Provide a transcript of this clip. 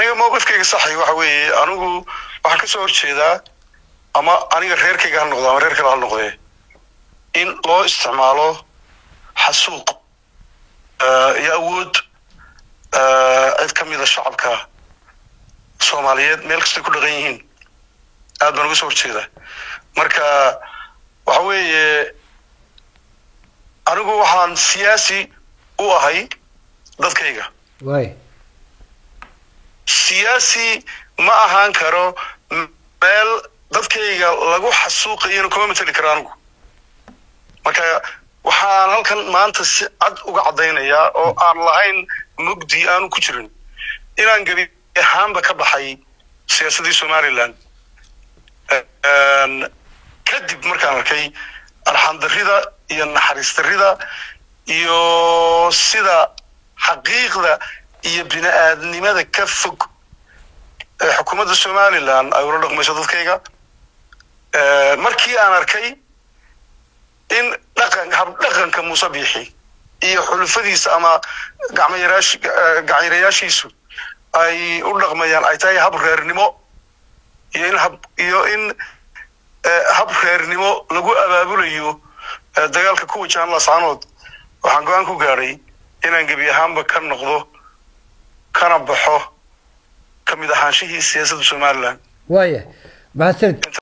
aniga mowqifkayga saxay waxa weeye anigu waxaan ka soo horjeedaa ama aniga reerkayga ha noqdo ama reer kale ha noqdee in loo isticmaalo xasuuq iyo awood cid ka mida shacabka soomaaliyeed meel kastay ku dhaqan yihiin aad baan uga soo horjeedaa marka waxa weeye anigu waxaan siyaasi u ahay dadkayga way siyaasi ma ahaan karo meel dadkayga lagu xasuuqayana kuma mateli karo anigu marka waxaan halkan maanta si cad uga caddaynayaa oo aan lahayn mugdi aanu ku jirin inaan gebi ahaanba ka baxay siyaasaddii somaliland kadib markaan arkay arxandarrida iyo naxariis darrida iyo sida xaqiiqda iyo bini aadnimada ka fog ee xukuumadda somaliland ay ula dhaqmayso dadkayga markii aan arkay in dhaqan habdhaqanka muuse biixi iyo xulufadiisa ama gacmayaraash gacanyarayaashiisu ay u dhaqmayaan ay tahay hab reernimo iyo in hab iyo in hab reernimo lagu abaabulayo dagaalka ku wajahan lascanood waxaan go-aan ku gaadhay inaan gebi ahaanba ka noqdo kana baxo ka mid ahaanshihii siyaasadda somaliland waaya mahadsanid